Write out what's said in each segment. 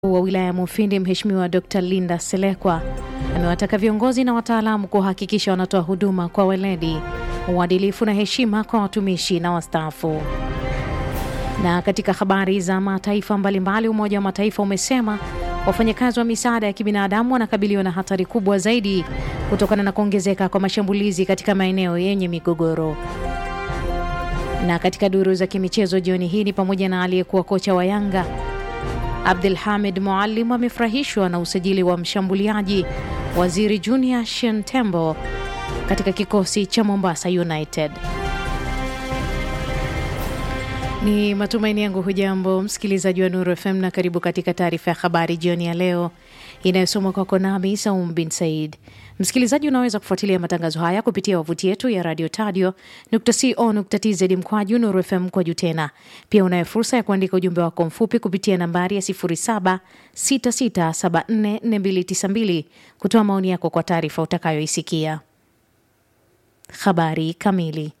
wa wilaya ya Mufindi Mheshimiwa Dr. Linda Selekwa amewataka viongozi na wataalamu kuhakikisha wanatoa huduma kwa weledi, uadilifu na heshima kwa watumishi na wastaafu. Na katika habari za mataifa mbalimbali, Umoja wa Mataifa umesema wafanyakazi wa misaada ya kibinadamu wanakabiliwa na hatari kubwa zaidi kutokana na kuongezeka kwa mashambulizi katika maeneo yenye migogoro. Na katika duru za kimichezo jioni hii ni pamoja na aliyekuwa kocha wa Yanga Abdul Hamid Muallim amefurahishwa na usajili wa mshambuliaji Waziri Junior Shentembo katika kikosi cha Mombasa United. Ni matumaini yangu hujambo msikilizaji wa Nuru FM na karibu katika taarifa ya habari jioni ya leo inayosomwa kwako nami Saum bin Said. Msikilizaji, unaweza kufuatilia matangazo haya kupitia wavuti yetu ya radio tadio co.tz mkwaju Nuru FM mkwaju tena. Pia unayo fursa ya kuandika ujumbe wako mfupi kupitia nambari ya 0766744292 kutoa maoni yako kwa taarifa utakayoisikia. Habari kamili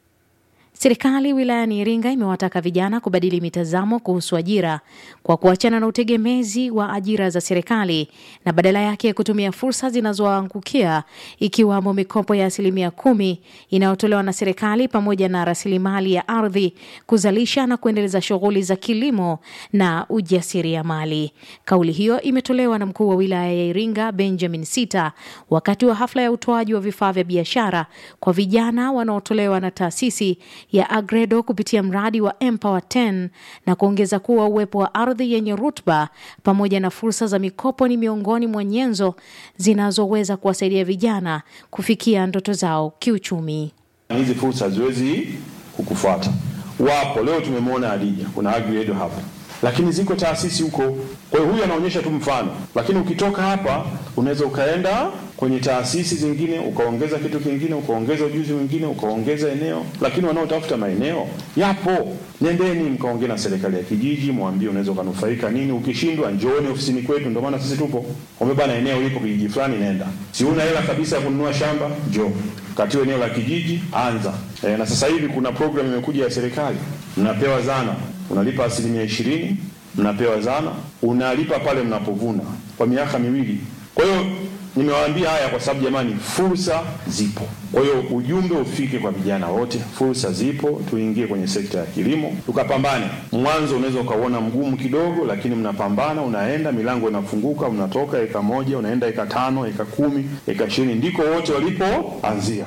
Serikali wilayani Iringa imewataka vijana kubadili mitazamo kuhusu ajira kwa kuachana na utegemezi wa ajira za serikali na badala yake kutumia fursa zinazoangukia ikiwamo mikopo ya asilimia kumi inayotolewa na serikali pamoja na rasilimali ya ardhi kuzalisha na kuendeleza shughuli za kilimo na ujasiriamali. Kauli hiyo imetolewa na mkuu wa wilaya ya Iringa Benjamin Sita wakati wa hafla ya utoaji wa vifaa vya biashara kwa vijana wanaotolewa na taasisi ya Agredo kupitia mradi wa Empower 10 na kuongeza kuwa uwepo wa ardhi yenye rutuba pamoja na fursa za mikopo ni miongoni mwa nyenzo zinazoweza kuwasaidia vijana kufikia ndoto zao kiuchumi. Hizi fursa haziwezi kukufuata. Wapo leo tumemwona Adija, kuna Agredo hapa, lakini ziko taasisi huko. Kwa hiyo huyu anaonyesha tu mfano, lakini ukitoka hapa unaweza ukaenda kwenye taasisi zingine ukaongeza kitu kingine, ukaongeza ujuzi mwingine, ukaongeza eneo. Lakini wanaotafuta maeneo yapo, nendeni mkaongea na serikali ya kijiji, mwambie unaweza ukanufaika nini. Ukishindwa njooni ofisini kwetu, ndio maana sisi tupo. Umebana eneo lipo kijiji fulani, nenda. Si una hela kabisa ya kununua shamba, njoo katiwa eneo la kijiji, anza. E, na sasa hivi kuna program imekuja ya serikali, mnapewa zana, unalipa asilimia ishirini, mnapewa zana, unalipa pale mnapovuna kwa miaka miwili. Kwa hiyo nimewaambia haya kwa sababu jamani, fursa zipo. Kwa hiyo ujumbe ufike kwa vijana wote, fursa zipo, tuingie kwenye sekta ya kilimo tukapambane. Mwanzo unaweza ukauona mgumu kidogo, lakini mnapambana, unaenda, milango inafunguka, unatoka eka moja unaenda eka tano, eka kumi, eka ishirini, ndiko wote walipoanzia.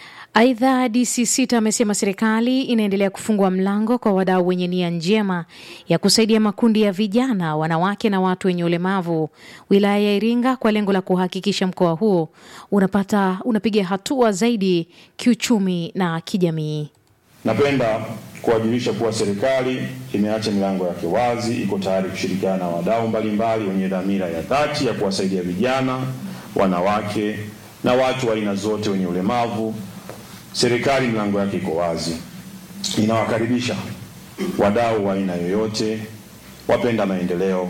Aidha, DC Sita amesema serikali inaendelea kufungua mlango kwa wadau wenye nia njema ya kusaidia makundi ya vijana, wanawake na watu wenye ulemavu wilaya ya Iringa kwa lengo la kuhakikisha mkoa huo unapata unapiga hatua zaidi kiuchumi na kijamii. Napenda kuwajulisha kuwa serikali imeacha milango yake wazi, iko tayari kushirikiana na wadau mbalimbali wenye dhamira ya dhati ya kuwasaidia vijana, wanawake na watu wa aina zote wenye ulemavu. Serikali milango yake iko wazi, inawakaribisha wadau wa aina yoyote, wapenda maendeleo,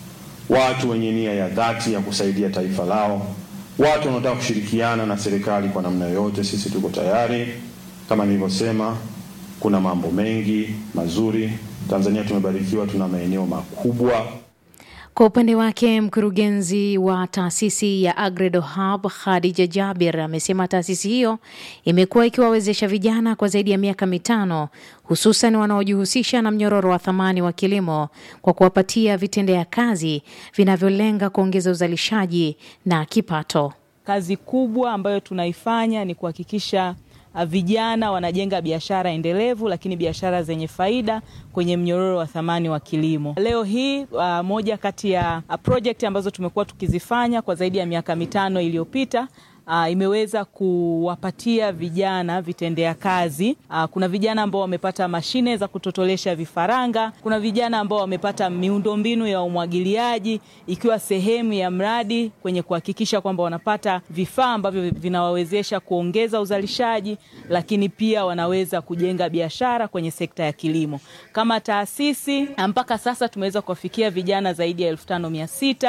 watu wenye nia ya dhati ya kusaidia taifa lao, watu wanaotaka kushirikiana na serikali kwa namna yoyote. Sisi tuko tayari. Kama nilivyosema, kuna mambo mengi mazuri. Tanzania tumebarikiwa, tuna maeneo makubwa. Kwa upande wake mkurugenzi wa taasisi ya Agredo Hub Khadija Jabir amesema taasisi hiyo imekuwa ikiwawezesha vijana kwa zaidi ya miaka mitano, hususan wanaojihusisha na mnyororo wa thamani wa kilimo kwa kuwapatia vitendea kazi vinavyolenga kuongeza uzalishaji na kipato. Kazi kubwa ambayo tunaifanya ni kuhakikisha vijana wanajenga biashara endelevu lakini biashara zenye faida kwenye mnyororo wa thamani wa kilimo. Leo hii uh, moja kati ya uh, project ambazo tumekuwa tukizifanya kwa zaidi ya miaka mitano iliyopita Uh, imeweza kuwapatia vijana vitendea kazi. Uh, kuna vijana ambao wamepata mashine za kutotolesha vifaranga. Kuna vijana ambao wamepata miundombinu ya umwagiliaji ikiwa sehemu ya mradi kwenye kuhakikisha kwamba wanapata vifaa ambavyo vinawawezesha kuongeza uzalishaji, lakini pia wanaweza kujenga biashara kwenye sekta ya kilimo. Kama taasisi mpaka sasa tumeweza kuwafikia vijana zaidi ya elfu tano mia sita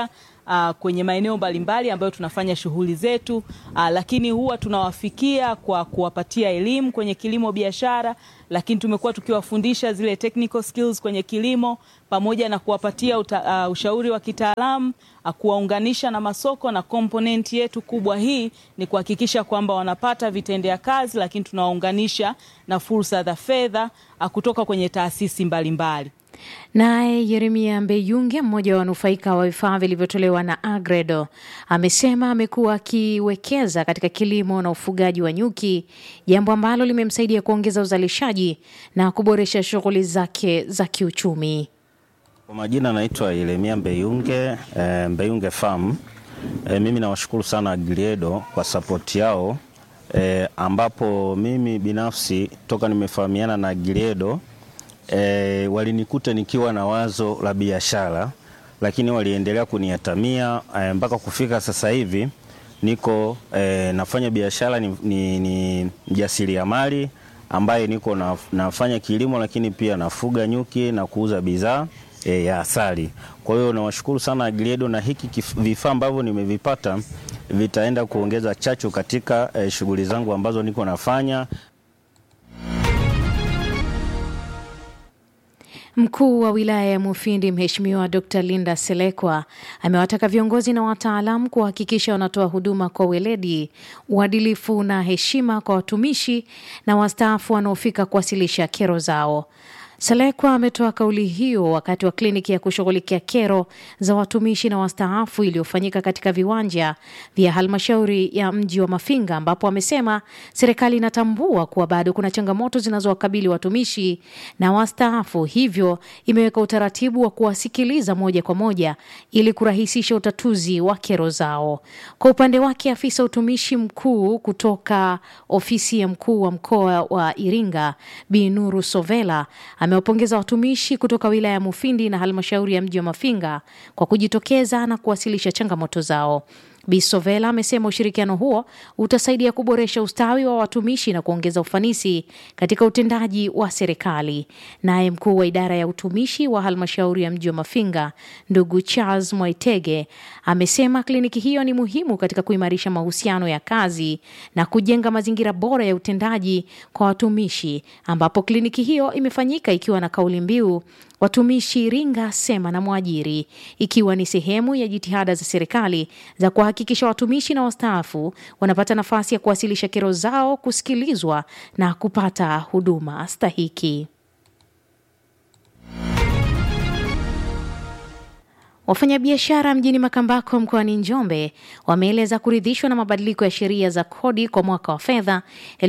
uh, kwenye maeneo mbalimbali ambayo tunafanya shughuli zetu uh, lakini huwa tunawafikia kwa kuwapatia elimu kwenye kilimo biashara, lakini tumekuwa tukiwafundisha zile technical skills kwenye kilimo pamoja na kuwapatia uta, uh, ushauri wa kitaalamu uh, kuwaunganisha na masoko, na komponenti yetu kubwa hii ni kuhakikisha kwamba wanapata vitendea kazi, lakini tunawaunganisha na fursa za fedha uh, kutoka kwenye taasisi mbalimbali. Naye Yeremia Mbeyunge, mmoja wa wanufaika wa vifaa vilivyotolewa na Agredo, amesema amekuwa akiwekeza katika kilimo na ufugaji wa nyuki, jambo ambalo limemsaidia kuongeza uzalishaji na kuboresha shughuli zake za kiuchumi. Kwa majina naitwa Yeremia Mbeyunge, e, Mbeyunge Farm. E, mimi nawashukuru sana Agriedo kwa sapoti yao e, ambapo mimi binafsi toka nimefahamiana na Agriedo E, walinikuta nikiwa na wazo la biashara, lakini waliendelea kuniatamia e, mpaka kufika sasa hivi niko e, nafanya biashara, ni, ni, ni mjasiriamali ambaye niko na, nafanya kilimo, lakini pia nafuga nyuki na kuuza bidhaa e, ya asali. Kwa hiyo nawashukuru sana Agriedo na hiki vifaa ambavyo nimevipata vitaenda kuongeza chachu katika e, shughuli zangu ambazo niko nafanya. Mkuu wa wilaya ya Mufindi Mheshimiwa Dr. Linda Selekwa amewataka viongozi na wataalamu kuhakikisha wanatoa huduma kwa weledi, uadilifu na heshima kwa watumishi na wastaafu wanaofika kuwasilisha kero zao. Selekwa ametoa kauli hiyo wakati wa kliniki ya kushughulikia kero za watumishi na wastaafu iliyofanyika katika viwanja vya halmashauri ya mji wa Mafinga, ambapo amesema serikali inatambua kuwa bado kuna changamoto zinazowakabili watumishi na wastaafu, hivyo imeweka utaratibu wa kuwasikiliza moja kwa moja ili kurahisisha utatuzi wa kero zao. Kwa upande wake, afisa utumishi mkuu kutoka ofisi ya mkuu wa mkoa wa Iringa Bi Nuru Sovela amewapongeza watumishi kutoka wilaya ya Mufindi na halmashauri ya mji wa Mafinga kwa kujitokeza na kuwasilisha changamoto zao. Bisovela amesema ushirikiano huo utasaidia kuboresha ustawi wa watumishi na kuongeza ufanisi katika utendaji wa serikali. Naye mkuu wa idara ya utumishi wa halmashauri ya mji wa Mafinga, ndugu Charles Mwaitege, amesema kliniki hiyo ni muhimu katika kuimarisha mahusiano ya kazi na kujenga mazingira bora ya utendaji kwa watumishi, ambapo kliniki hiyo imefanyika ikiwa na kauli mbiu watumishi Iringa sema na mwajiri, ikiwa ni sehemu ya jitihada za serikali za kuhakikisha watumishi na wastaafu wanapata nafasi ya kuwasilisha kero zao, kusikilizwa na kupata huduma stahiki. Wafanyabiashara mjini Makambako mkoani Njombe wameeleza kuridhishwa na mabadiliko ya sheria za kodi kwa mwaka wa fedha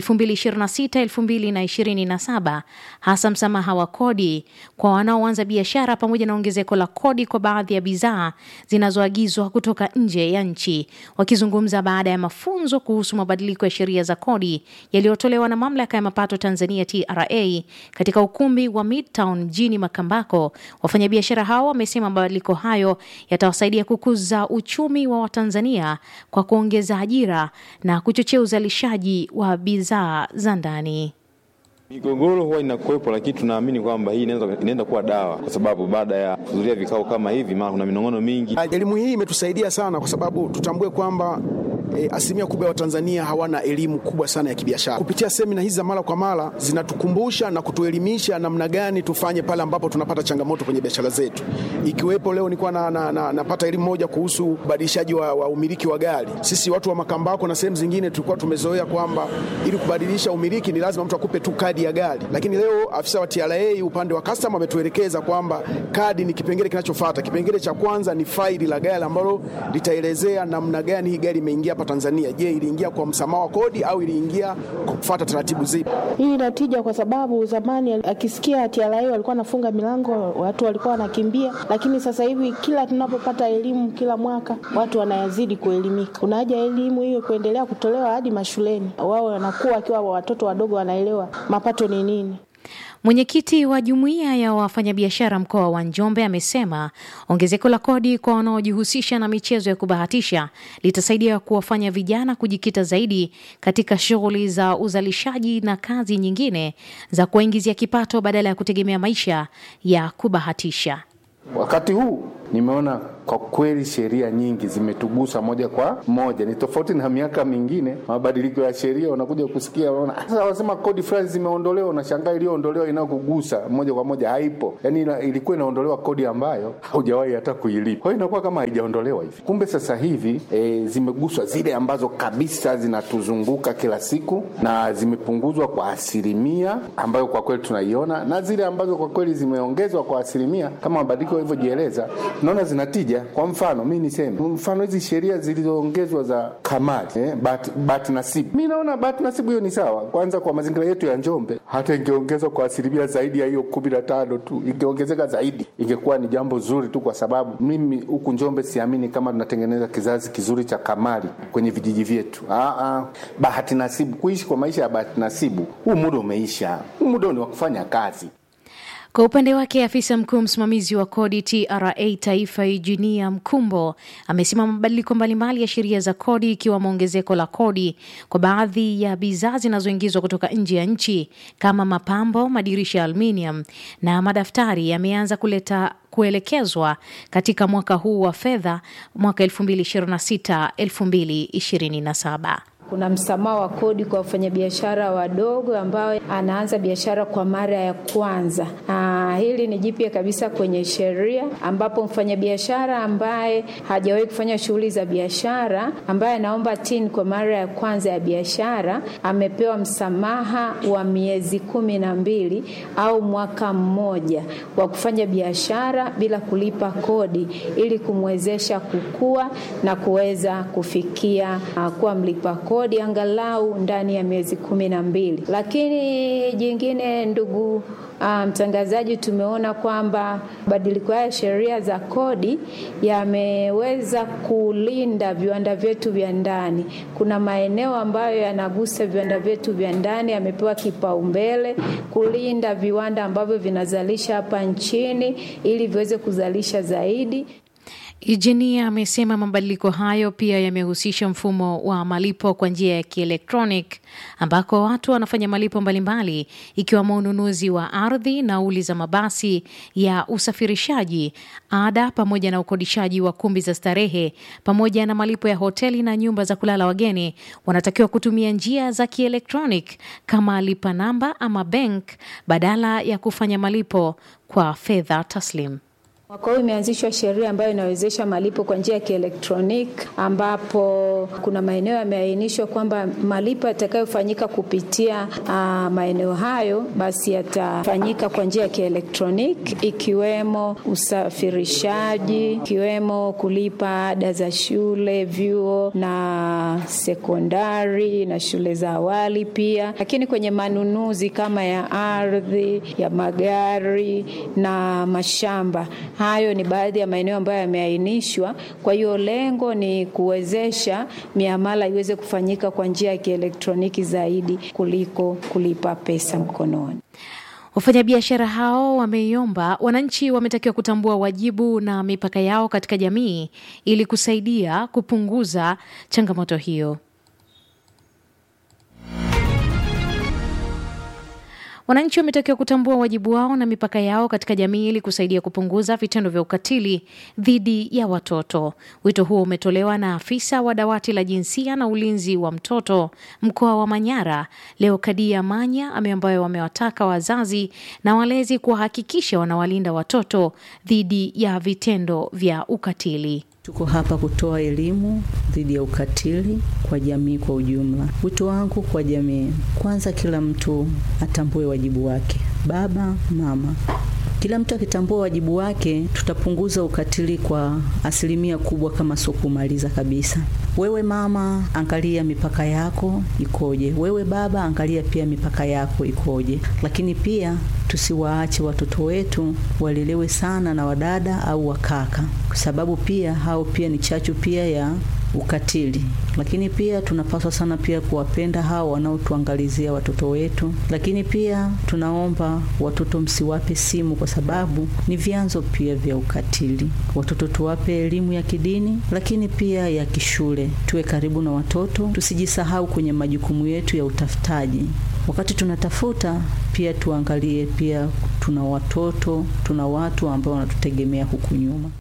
2026-2027 hasa msamaha wa kodi kwa wanaoanza biashara pamoja na ongezeko la kodi kwa baadhi ya bidhaa zinazoagizwa kutoka nje ya nchi. Wakizungumza baada ya mafunzo kuhusu mabadiliko ya sheria za kodi yaliyotolewa na mamlaka ya mapato Tanzania TRA katika ukumbi wa Midtown mjini Makambako, wafanyabiashara hao wamesema mabadiliko hayo yatawasaidia kukuza uchumi wa Watanzania kwa kuongeza ajira na kuchochea uzalishaji wa bidhaa za ndani. Migogoro huwa inakuwepo, lakini tunaamini kwamba hii inaenda kuwa dawa, kwa sababu baada ya kuhudhuria vikao kama hivi, maana kuna minong'ono mingi. Elimu hii imetusaidia sana, kwa sababu tutambue kwamba E, asilimia kubwa ya Watanzania hawana elimu kubwa sana ya kibiashara. Kupitia semina hizi za mara kwa mara zinatukumbusha na kutuelimisha namna gani tufanye pale ambapo tunapata changamoto kwenye biashara zetu, ikiwepo leo nilikuwa na, na, na, napata elimu moja kuhusu ubadilishaji wa, wa umiliki wa gari. Sisi watu wa Makambako na sehemu zingine tulikuwa tumezoea kwamba ili kubadilisha umiliki ni lazima mtu akupe tu kadi ya gari, lakini leo afisa wa TRA upande wa customer ametuelekeza kwamba kadi ni kipengele kinachofuata. Kipengele cha kwanza ni faili la gari ambalo litaelezea namna gani hii gari imeingia hapa Tanzania. Je, iliingia kwa msamaha wa kodi au iliingia kwa kufuata taratibu zipi? Hii inatija kwa sababu zamani akisikia TRA walikuwa wanafunga milango, watu walikuwa wanakimbia, lakini sasa hivi kila tunapopata elimu kila mwaka watu wanayazidi kuelimika. Kuna haja elimu hiyo kuendelea kutolewa hadi mashuleni, wao wanakuwa wakiwa watoto wadogo wanaelewa mapato ni nini. Mwenyekiti wa jumuiya ya wafanyabiashara mkoa wa Njombe amesema ongezeko la kodi kwa wanaojihusisha na michezo ya kubahatisha litasaidia kuwafanya vijana kujikita zaidi katika shughuli za uzalishaji na kazi nyingine za kuwaingizia kipato badala ya kutegemea maisha ya kubahatisha. Wakati huu nimeona kwa kweli sheria nyingi zimetugusa moja kwa moja. Ni tofauti na miaka mingine, mabadiliko ya sheria unakuja kusikia, unaona sasa wanasema kodi fulani zimeondolewa, unashangaa iliyoondolewa inayokugusa moja kwa moja haipo. Yani ilikuwa inaondolewa kodi ambayo haujawahi hata kuilipa, kwa hiyo inakuwa kama haijaondolewa hivi. Kumbe sasa hivi e, zimeguswa zile ambazo kabisa zinatuzunguka kila siku na zimepunguzwa kwa asilimia ambayo kwa kweli tunaiona, na zile ambazo kwa kweli zimeongezwa kwa asilimia kama mabadiliko yalivyojieleza, tunaona zinatija. Kwa mfano mi niseme mfano hizi sheria zilizoongezwa za kamati eh, bat, bat nasibu, mi naona bat nasibu hiyo ni sawa. Kwanza kwa mazingira yetu ya Njombe, hata ingeongezwa kwa asilimia zaidi ya hiyo kumi na tano tu, ingeongezeka zaidi, ingekuwa ni jambo zuri tu, kwa sababu mimi huku Njombe siamini kama tunatengeneza kizazi kizuri cha kamari kwenye vijiji vyetu. Aa, bahati nasibu, kuishi kwa maisha ya bahati nasibu, huu muda umeisha. Huu muda ni wa kufanya kazi. Kwa upande wake afisa mkuu msimamizi wa kodi TRA Taifa, Eugenia Mkumbo, amesema mabadiliko mbalimbali ya sheria za kodi ikiwemo ongezeko la kodi kwa baadhi ya bidhaa zinazoingizwa kutoka nje ya nchi kama mapambo, madirisha ya aluminium na madaftari yameanza kuleta kuelekezwa katika mwaka huu wa fedha mwaka 2026 2027. Kuna msamaha wa kodi kwa wafanyabiashara wadogo ambao anaanza biashara kwa mara ya kwanza. Aa, hili ni jipya kabisa kwenye sheria ambapo mfanyabiashara ambaye hajawahi kufanya shughuli za biashara ambaye anaomba TIN kwa mara ya kwanza ya biashara amepewa msamaha wa miezi kumi na mbili au mwaka mmoja wa kufanya biashara bila kulipa kodi ili kumwezesha kukua na kuweza kufikia uh, kuwa mlipa kodi kodi angalau ndani ya miezi kumi na mbili. Lakini jingine, ndugu mtangazaji, um, tumeona kwamba mabadiliko haya ya sheria za kodi yameweza kulinda viwanda vyetu vya ndani. Kuna maeneo ambayo yanagusa viwanda vyetu vya ndani, yamepewa kipaumbele kulinda viwanda ambavyo vinazalisha hapa nchini ili viweze kuzalisha zaidi. Eugenia amesema mabadiliko hayo pia yamehusisha mfumo wa malipo kwa njia ya kielektronic ambako watu wanafanya malipo mbalimbali ikiwemo ununuzi wa ardhi, nauli za mabasi ya usafirishaji, ada pamoja na ukodishaji wa kumbi za starehe pamoja na malipo ya hoteli na nyumba za kulala wageni wanatakiwa kutumia njia za kielektronic kama lipa namba ama bank badala ya kufanya malipo kwa fedha taslim. Mwaka huu imeanzishwa sheria ambayo inawezesha malipo kwa njia ya kielektroniki, ambapo kuna maeneo yameainishwa kwamba malipo yatakayofanyika kupitia uh, maeneo hayo basi yatafanyika kwa njia ya kielektroniki, ikiwemo usafirishaji, ikiwemo kulipa ada za shule, vyuo na sekondari na shule za awali pia, lakini kwenye manunuzi kama ya ardhi, ya magari na mashamba Hayo ni baadhi ya maeneo ambayo yameainishwa. Kwa hiyo lengo ni kuwezesha miamala iweze kufanyika kwa njia ya kielektroniki zaidi kuliko kulipa pesa mkononi. Wafanyabiashara hao wameiomba wananchi wametakiwa kutambua wajibu na mipaka yao katika jamii ili kusaidia kupunguza changamoto hiyo. Wananchi wametakiwa kutambua wajibu wao na mipaka yao katika jamii ili kusaidia kupunguza vitendo vya ukatili dhidi ya watoto. Wito huo umetolewa na afisa wa dawati la jinsia na ulinzi wa mtoto mkoa wa Manyara, Leokadia Manya, ambayo wamewataka wazazi na walezi kuwahakikisha wanawalinda watoto dhidi ya vitendo vya ukatili. Tuko hapa kutoa elimu dhidi ya ukatili kwa jamii kwa ujumla. Wito wangu kwa jamii, kwanza, kila mtu atambue wajibu wake, baba, mama. Kila mtu akitambua wajibu wake, tutapunguza ukatili kwa asilimia kubwa, kama sio kumaliza kabisa. Wewe mama, angalia mipaka yako ikoje. Wewe baba, angalia pia mipaka yako ikoje. Lakini pia tusiwaache watoto wetu walelewe sana na wadada au wakaka, kwa sababu pia hao pia ni chachu pia ya ukatili. Lakini pia tunapaswa sana pia kuwapenda hao wanaotuangalizia watoto wetu. Lakini pia tunaomba watoto msiwape simu, kwa sababu ni vyanzo pia vya ukatili. Watoto tuwape elimu ya kidini, lakini pia ya kishule. Tuwe karibu na watoto, tusijisahau kwenye majukumu yetu ya utafutaji. Wakati tunatafuta pia tuangalie pia tuna watoto, tuna watu ambao wanatutegemea huku nyuma.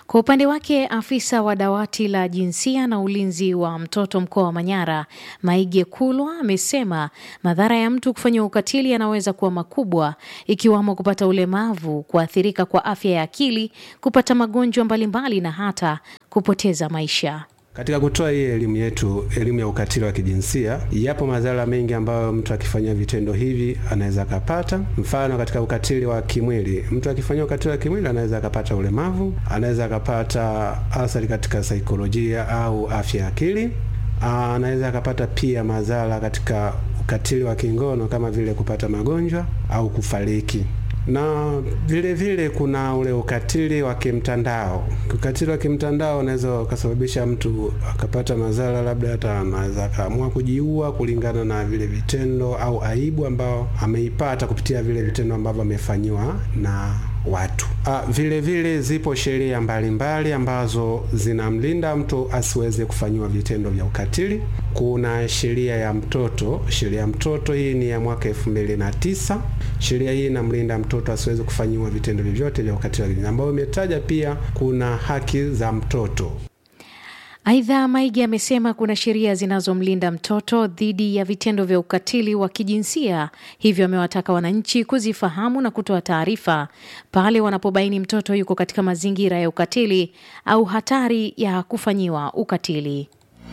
Kwa upande wake afisa wa dawati la jinsia na ulinzi wa mtoto mkoa wa Manyara, Maige Kulwa, amesema madhara ya mtu kufanyiwa ukatili yanaweza kuwa makubwa, ikiwamo kupata ulemavu, kuathirika kwa afya ya akili, kupata magonjwa mbalimbali na hata kupoteza maisha. Katika kutoa hii elimu yetu, elimu ya ukatili wa kijinsia, yapo madhara mengi ambayo mtu akifanyia vitendo hivi anaweza akapata. Mfano, katika ukatili wa kimwili, mtu akifanyia ukatili wa kimwili anaweza akapata ulemavu, anaweza akapata athari katika saikolojia au afya ya akili, anaweza akapata pia madhara katika ukatili wa kingono kama vile kupata magonjwa au kufariki na vile vile kuna ule ukatili wa kimtandao. Ukatili wa kimtandao unaweza ukasababisha mtu akapata madhara, labda hata anaweza akaamua kujiua kulingana na vile vitendo au aibu ambao ameipata kupitia vile vitendo ambavyo amefanyiwa na watu. Ah, vile vile zipo sheria mbalimbali ambazo zinamlinda mtu asiweze kufanyiwa vitendo vya ukatili. Kuna sheria ya mtoto. Sheria ya mtoto hii ni ya mwaka elfu mbili na tisa. Sheria hii inamlinda mtoto asiweze kufanyiwa vitendo vyovyote vya ukatili, ambayo imetaja pia kuna haki za mtoto. Aidha, Maige amesema kuna sheria zinazomlinda mtoto dhidi ya vitendo vya ukatili wa kijinsia, hivyo amewataka wananchi kuzifahamu na kutoa taarifa pale wanapobaini mtoto yuko katika mazingira ya ukatili au hatari ya kufanyiwa ukatili.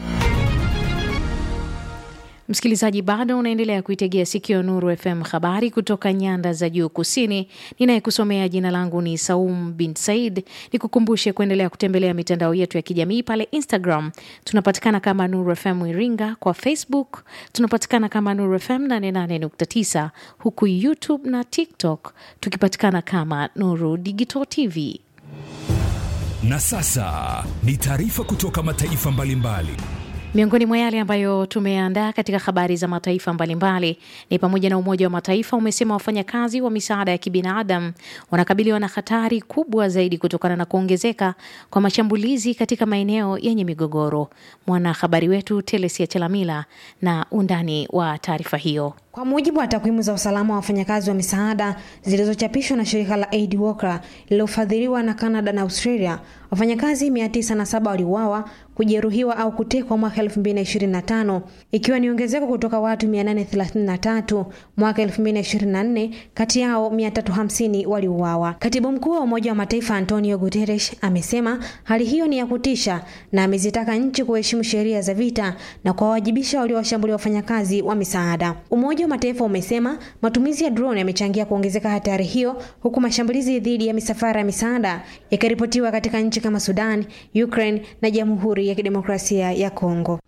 Msikilizaji, bado unaendelea kuitegea sikio Nuru FM, habari kutoka nyanda za juu kusini. Ninayekusomea jina langu ni Saum bin Said. Nikukumbushe kuendelea kutembelea mitandao yetu ya kijamii pale Instagram tunapatikana kama Nuru FM Iringa, kwa Facebook tunapatikana kama Nuru FM 88.9, huku YouTube na TikTok tukipatikana kama Nuru Digital TV. Na sasa ni taarifa kutoka mataifa mbalimbali. Miongoni mwa yale ambayo tumeandaa katika habari za mataifa mbalimbali ni pamoja na Umoja wa Mataifa umesema wafanyakazi wa misaada ya kibinadamu wanakabiliwa na hatari kubwa zaidi kutokana na kuongezeka kwa mashambulizi katika maeneo yenye migogoro. Mwanahabari wetu Telesia Chelamila na undani wa taarifa hiyo. Kwa mujibu wa takwimu za usalama wa wafanyakazi wa misaada zilizochapishwa na shirika la Aid Walker lililofadhiliwa na Canada na Australia, wafanyakazi 907 waliuawa, kujeruhiwa au kutekwa mwaka 2025 ikiwa ni ongezeko kutoka watu 833 mwaka 2024. Kati yao 350 waliuawa. Katibu mkuu wa Umoja wa Mataifa Antonio Guterres amesema hali hiyo ni ya kutisha na amezitaka nchi kuheshimu sheria za vita na kuwawajibisha waliowashambulia wafanyakazi wa misaada. Umoja wa Mataifa umesema matumizi ya drone yamechangia kuongezeka hatari hiyo, huku mashambulizi dhidi ya misafara ya misaada yakiripotiwa katika nchi kama Sudan, Ukraine na Jamhuri ya Kidemokrasia ya Kongo.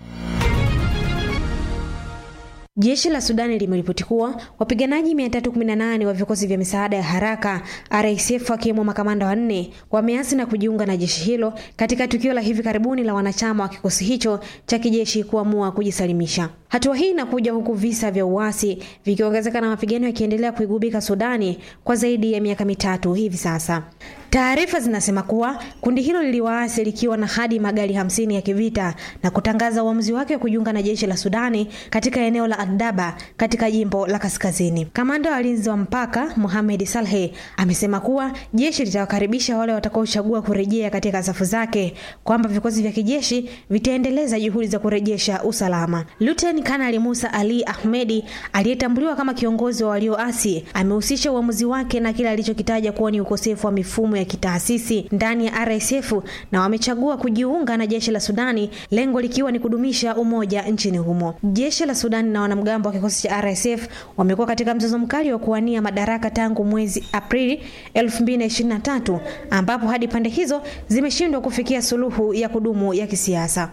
Jeshi la Sudani limeripoti kuwa wapiganaji 318 wa vikosi vya misaada ya haraka RSF wakiwemo makamanda wanne wameasi na kujiunga na jeshi hilo katika tukio la hivi karibuni la wanachama wa kikosi hicho cha kijeshi kuamua kujisalimisha. Hatua hii inakuja huku visa vya uasi vikiongezeka na mapigano yakiendelea kuigubika Sudani kwa zaidi ya miaka mitatu hivi sasa. Taarifa zinasema kuwa kundi hilo liliwaasi likiwa na hadi magari hamsini ya kivita na kutangaza uamuzi wake wa kujiunga na jeshi la Sudani katika eneo la Adaba katika jimbo la kaskazini. Kamanda wa walinzi wa mpaka Mohamed Saleh amesema kuwa jeshi litawakaribisha wale watakaochagua kurejea katika safu zake, kwamba vikosi vya kijeshi vitaendeleza juhudi za kurejesha usalama. Luteni Kanali Musa Ali Ahmedi aliyetambuliwa kama kiongozi wa walioasi amehusisha uamuzi wake na kile alichokitaja kuwa ni ukosefu wa mifumo ya kitaasisi ndani ya RSF na wamechagua kujiunga na jeshi la Sudani, lengo likiwa ni kudumisha umoja nchini humo. Jeshi la Sudani na wanamgambo wa kikosi cha RSF wamekuwa katika mzozo mkali wa kuwania madaraka tangu mwezi Aprili 2023 ambapo hadi pande hizo zimeshindwa kufikia suluhu ya kudumu ya kisiasa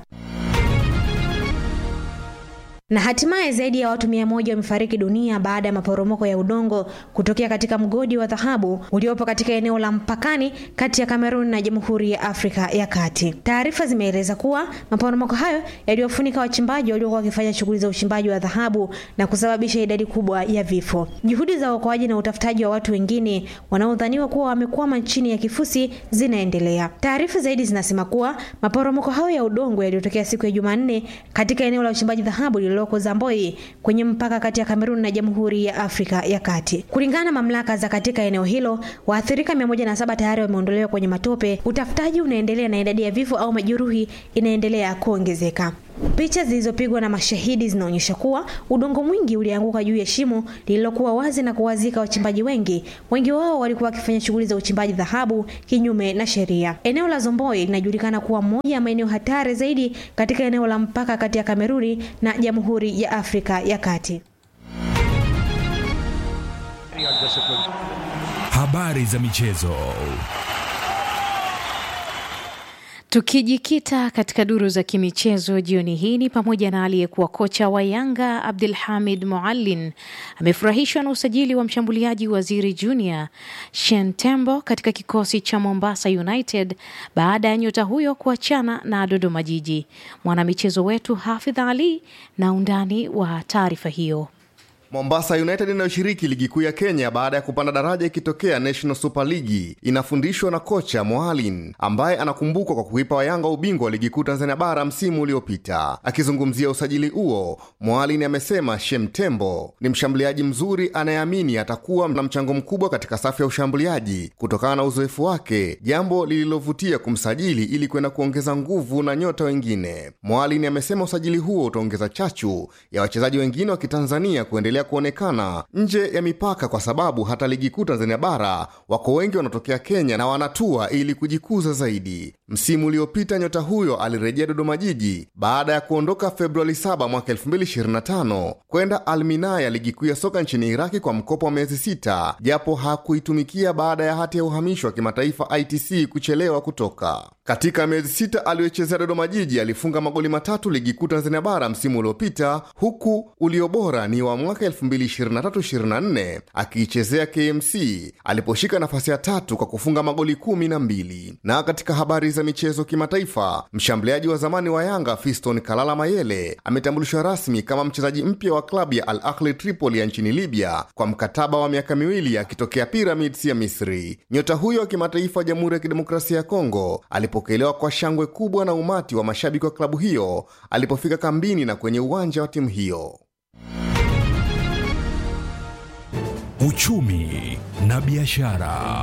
na hatimaye zaidi ya watu mia moja wamefariki dunia baada ya maporomoko ya udongo kutokea katika mgodi wa dhahabu uliopo katika eneo la mpakani kati ya Kamerun na Jamhuri ya Afrika ya Kati. Taarifa zimeeleza kuwa maporomoko hayo yaliyofunika wachimbaji waliokuwa wakifanya shughuli za uchimbaji wa dhahabu na kusababisha idadi kubwa ya vifo. Juhudi za uokoaji na utafutaji wa watu wengine wanaodhaniwa kuwa wamekwama chini ya kifusi zinaendelea. Taarifa zaidi zinasema kuwa maporomoko hayo ya udongo yaliyotokea siku ya Jumanne katika eneo la uchimbaji dhahabu lililoko Zamboi kwenye mpaka kati ya Kamerun na Jamhuri ya Afrika ya Kati. Kulingana na mamlaka za katika eneo hilo, waathirika 107 tayari wameondolewa kwenye matope. Utafutaji unaendelea na idadi ya vifo au majeruhi inaendelea kuongezeka. Picha zilizopigwa na mashahidi zinaonyesha kuwa udongo mwingi ulianguka juu ya shimo lililokuwa wazi na kuwazika wachimbaji wengi. Wengi wao walikuwa wakifanya shughuli za uchimbaji dhahabu kinyume na sheria. Eneo la Zomboi linajulikana kuwa moja ya maeneo hatari zaidi katika eneo la mpaka kati ya Kameruni na Jamhuri ya Afrika ya Kati. Habari za michezo. Tukijikita katika duru za kimichezo jioni hii ni pamoja na aliyekuwa kocha wa Yanga Abdul Hamid Muallin amefurahishwa na usajili wa mshambuliaji Waziri Junior Shen Tembo katika kikosi cha Mombasa United baada ya nyota huyo kuachana na Dodoma Jiji. Mwanamichezo wetu Hafidh Ali na undani wa taarifa hiyo. Mombasa United inayoshiriki ligi kuu ya Kenya baada ya kupanda daraja ikitokea National Super League inafundishwa na kocha Moalin ambaye anakumbukwa kwa kuipa Wayanga ubingwa wa ligi kuu Tanzania bara msimu uliopita. Akizungumzia usajili huo, Moalin amesema Shem Tembo ni mshambuliaji mzuri anayeamini atakuwa na mchango mkubwa katika safu ya ushambuliaji kutokana na uzoefu wake, jambo lililovutia kumsajili ili kwenda kuongeza nguvu na nyota wengine. Moalin amesema usajili huo utaongeza chachu ya wachezaji wengine wa Kitanzania kuendelea kuonekana nje ya mipaka kwa sababu hata ligi kuu Tanzania bara wako wengi wanatokea Kenya na wanatua ili kujikuza zaidi. Msimu uliopita nyota huyo alirejea Dodoma Jiji baada ya kuondoka Februari 7 mwaka 2025 kwenda Alminaya ya ligi kuu ya soka nchini Iraki kwa mkopo wa miezi sita, japo hakuitumikia baada ya hati ya uhamisho wa kimataifa ITC kuchelewa kutoka. Katika miezi sita aliyochezea Dodoma Jiji alifunga magoli matatu ligi kuu Tanzania bara msimu uliopita, huku ulio bora ni wa mwaka 2023-24 akiichezea KMC aliposhika nafasi ya tatu kwa kufunga magoli kumi na mbili. Na katika habari za michezo kimataifa, mshambuliaji wa zamani wa Yanga Fiston Kalala Mayele ametambulishwa rasmi kama mchezaji mpya wa klabu ya Al Ahli Tripoli ya nchini Libya kwa mkataba wa miaka miwili akitokea Pyramids ya Misri. Nyota huyo wa kimataifa wa Jamhuri ya Kidemokrasia ya Kongo alipokelewa kwa shangwe kubwa na umati wa mashabiki wa klabu hiyo alipofika kambini na kwenye uwanja wa timu hiyo. Uchumi na biashara.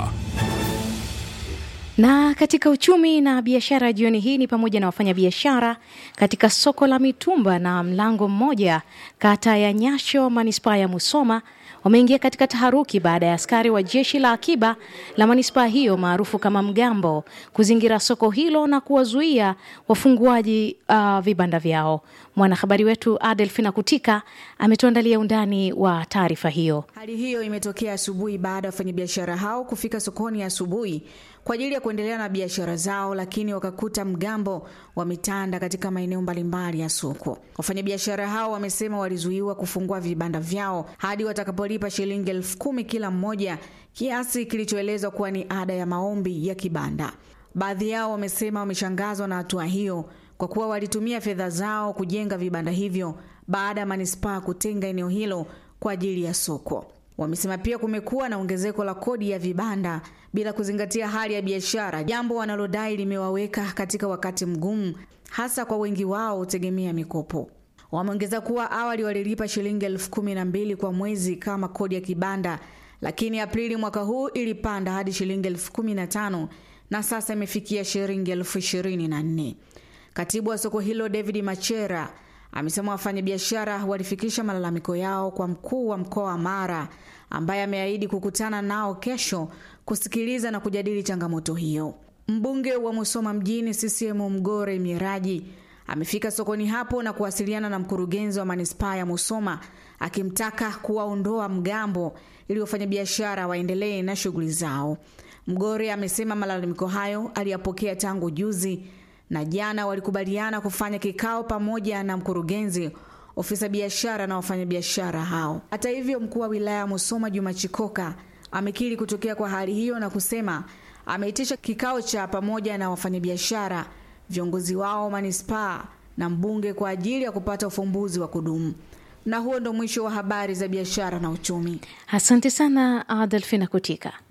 Na katika uchumi na biashara jioni hii ni pamoja na wafanyabiashara katika soko la mitumba na mlango mmoja kata ya Nyasho manispaa ya Musoma wameingia katika taharuki baada ya askari wa jeshi la akiba la manispaa hiyo maarufu kama mgambo kuzingira soko hilo na kuwazuia wafunguaji uh, vibanda vyao. Mwanahabari wetu Adelfina Kutika ametuandalia undani wa taarifa hiyo. Hali hiyo imetokea asubuhi baada ya wafanyabiashara hao kufika sokoni asubuhi kwa ajili ya kuendelea na biashara zao, lakini wakakuta mgambo wametanda katika maeneo mbalimbali ya soko. Wafanyabiashara hao wamesema walizuiwa kufungua vibanda vyao hadi watakapolipa shilingi elfu kumi kila mmoja, kiasi kilichoelezwa kuwa ni ada ya maombi ya kibanda. Baadhi yao wamesema wameshangazwa na hatua hiyo kwa kuwa walitumia fedha zao kujenga vibanda hivyo baada ya manispaa kutenga eneo hilo kwa ajili ya soko. Wamesema pia kumekuwa na ongezeko la kodi ya vibanda bila kuzingatia hali ya biashara, jambo wanalodai limewaweka katika wakati mgumu, hasa kwa wengi wao hutegemea mikopo. Wameongeza kuwa awali walilipa shilingi elfu kumi na mbili kwa mwezi kama kodi ya kibanda, lakini Aprili mwaka huu ilipanda hadi shilingi elfu kumi na tano na sasa imefikia shilingi elfu ishirini na nne. Katibu wa soko hilo David Machera amesema wafanyabiashara walifikisha malalamiko yao kwa mkuu wa mkoa wa Mara ambaye ameahidi kukutana nao kesho kusikiliza na kujadili changamoto hiyo. Mbunge wa Musoma mjini CCM Mgore Miraji amefika sokoni hapo na kuwasiliana na mkurugenzi wa manispaa ya Musoma akimtaka kuwaondoa mgambo ili wafanyabiashara waendelee na shughuli zao. Mgore amesema malalamiko hayo aliyapokea tangu juzi na jana walikubaliana kufanya kikao pamoja na mkurugenzi, ofisa biashara na wafanyabiashara hao. Hata hivyo, mkuu wa wilaya ya Musoma Juma Chikoka amekiri kutokea kwa hali hiyo na kusema ameitisha kikao cha pamoja na wafanyabiashara, viongozi wao manispaa na mbunge kwa ajili ya kupata ufumbuzi wa kudumu. Na huo ndo mwisho wa habari za biashara na uchumi. Asante sana Adelfina Kutika.